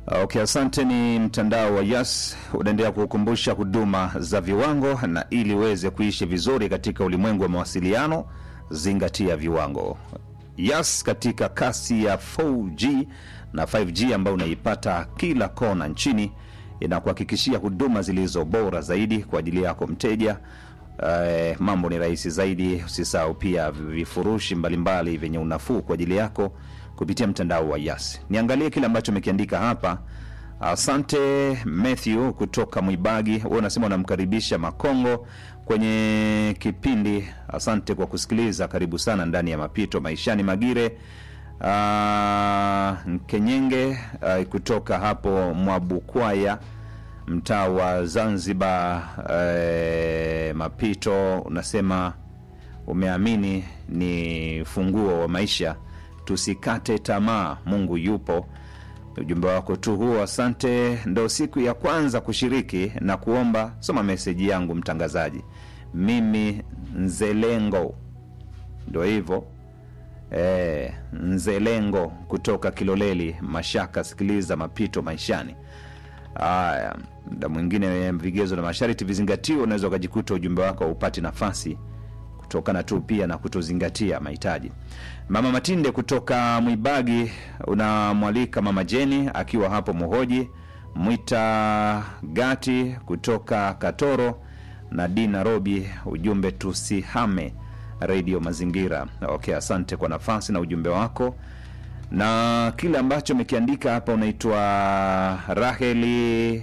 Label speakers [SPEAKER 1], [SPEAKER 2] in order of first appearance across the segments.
[SPEAKER 1] Okay, asante. Ni mtandao wa Yas unaendelea kukumbusha huduma za viwango, na ili uweze kuishi vizuri katika ulimwengu wa mawasiliano, zingatia viwango. Yas katika kasi ya 4G na 5G ambayo unaipata kila kona nchini, inakuhakikishia huduma zilizo bora zaidi kwa ajili yako mteja. Eh, mambo ni rahisi zaidi. Usisahau pia vifurushi mbalimbali vyenye unafuu kwa ajili yako kupitia mtandao wa Yas. Niangalie kile ambacho umekiandika hapa. Asante Matthew kutoka Mwibagi, wewe unasema unamkaribisha Makongo kwenye kipindi. Asante kwa kusikiliza, karibu sana ndani ya mapito maishani. Magire uh, Nkenyenge uh, kutoka hapo Mwabukwaya mtaa wa Zanzibar. Eh, mapito unasema umeamini ni funguo wa maisha, tusikate tamaa, Mungu yupo. Ujumbe wako tu huo, asante. Ndo siku ya kwanza kushiriki na kuomba, soma meseji yangu mtangazaji. Mimi Nzelengo, ndo hivyo eh, Nzelengo kutoka Kiloleli Mashaka, sikiliza mapito maishani. Haya, muda mwingine vigezo na masharti vizingatiwe, unaweza ukajikuta ujumbe wako haupati nafasi kutokana tu pia na kutozingatia mahitaji. Mama Matinde kutoka Mwibagi unamwalika Mama Jeni akiwa hapo Muhoji, Mwita Gati kutoka Katoro na Dina Robi, ujumbe tusihame redio Mazingira. Okay, asante kwa nafasi na ujumbe wako na kile ambacho umekiandika hapa. Unaitwa Raheli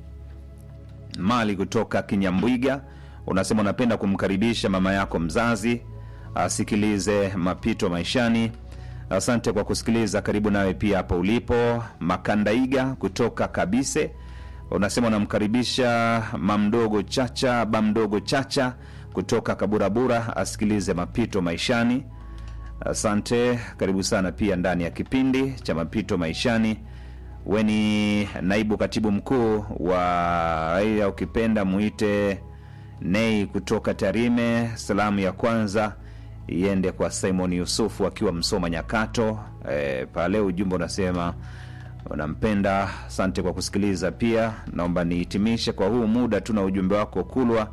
[SPEAKER 1] Mali kutoka Kinyambwiga, unasema unapenda kumkaribisha mama yako mzazi asikilize mapito maishani. Asante kwa kusikiliza, karibu nawe pia hapo ulipo. Makandaiga kutoka Kabise, unasema unamkaribisha mamdogo Chacha bamdogo Chacha kutoka Kaburabura asikilize mapito maishani. Asante, karibu sana pia ndani ya kipindi cha mapito maishani. We ni naibu katibu mkuu wa raia, ukipenda muite Nei kutoka Tarime. Salamu ya kwanza iende kwa Simon Yusufu akiwa Msoma Nyakato. E, pale ujumbe unasema unampenda. Asante kwa kusikiliza. Pia naomba nihitimishe kwa huu muda tu na ujumbe wako Kulwa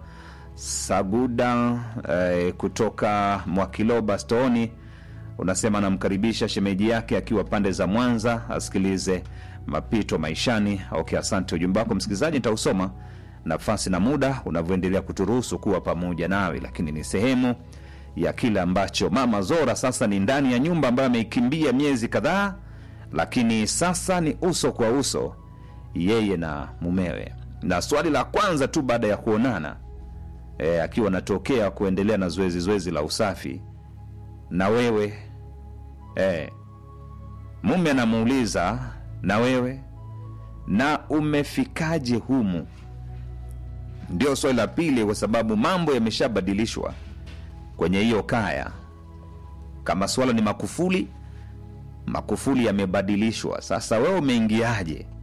[SPEAKER 1] Saguda e, kutoka Mwakiloba Stoni unasema anamkaribisha shemeji yake akiwa pande za Mwanza asikilize mapito maishani. Okay, asante. Ujumbe wako msikilizaji nitausoma nafasi na muda unavyoendelea kuturuhusu kuwa pamoja nawe, lakini ni sehemu ya kile ambacho mama Zora sasa ni ndani ya nyumba ambayo ameikimbia miezi kadhaa, lakini sasa ni uso kwa uso yeye na mumewe, na swali la kwanza tu baada ya kuonana e, akiwa anatokea kuendelea na zoezi zoezi la usafi na wewe e, mume anamuuliza na wewe na umefikaje humu? Ndio swali la pili, kwa sababu mambo yameshabadilishwa kwenye hiyo kaya. Kama swala ni makufuli, makufuli yamebadilishwa. Sasa wewe umeingiaje?